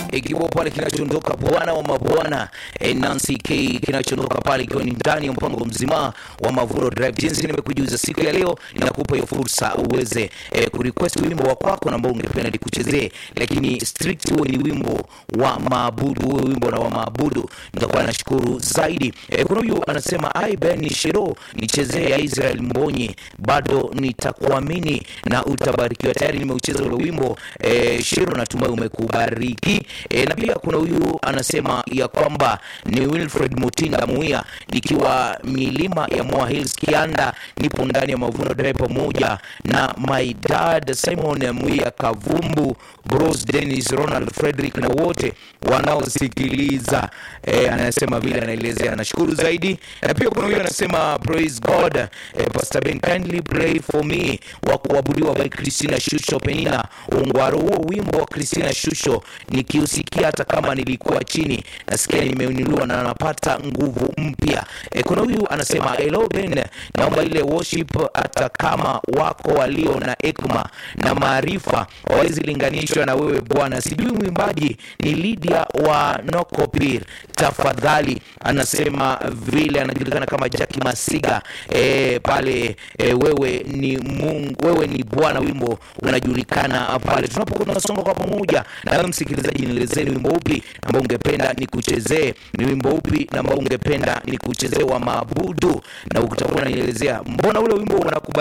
ikiwa pale kinachoondoka bwana wa mabwana eh, Nancy K kinachoondoka pale ikiwa ni ndani ya mpango mzima wa Mavuno Drive. Jinsi nimekujuza siku ya leo, ninakupa hiyo fursa uweze eh, kurequest wimbo wa kwako na ambao ungependa nikuchezee, lakini strict huwe ni wimbo wa maabudu, huwe wimbo na wa maabudu, nitakuwa nashukuru zaidi. Eh, kuna huyu anasema ai Ben Shiro, nichezee ya Israel Mbonyi, bado nitakuamini na utabarikiwa. Tayari nimeucheza ule wimbo eh, Shiro, natumai umekubariki. Eh, na pia kuna huyu anasema ya kwamba ni Wilfred Mutinda Muia, nikiwa milima ya Moa Hills Kianda, nipo ndani ya Mavuno Drive pamoja na my dad Simon Muia Kavumbu, Bros Dennis, Ronald Frederick na wote wanaosikiliza. Eh, anasema vile anaelezea, anashukuru zaidi. Na pia kuna huyu anasema praise God, eh, Pastor Ben kindly pray for me wa kuabudiwa by Christina Shusho Penina Ungwaro. Huo wimbo wa Christina Shusho nikiusikia hata kama nilikuwa chini, nasikia nimeinuliwa na napata nguvu mpya. E, kuna huyu anasema hello Ben, naomba ile worship hata kama wako walio na hekima na maarifa hawezi linganishwa na wewe Bwana. Sijui mwimbaji ni Lydia wa Nokopir, tafadhali. Anasema vile anajulikana kama Jackie Masiga e, pale e, wewe ni Mungu, wewe ni Bwana, wimbo unajulikana pale. Tunapokuwa tunasonga kwa pamoja, na wewe msikilizaji, nielezee ni wimbo upi ambao ungependa nikuchezee, ni wimbo upi ambao ungependa nikuchezee wa maabudu, na utakuwa unanielezea mbona ule wimbo unakubali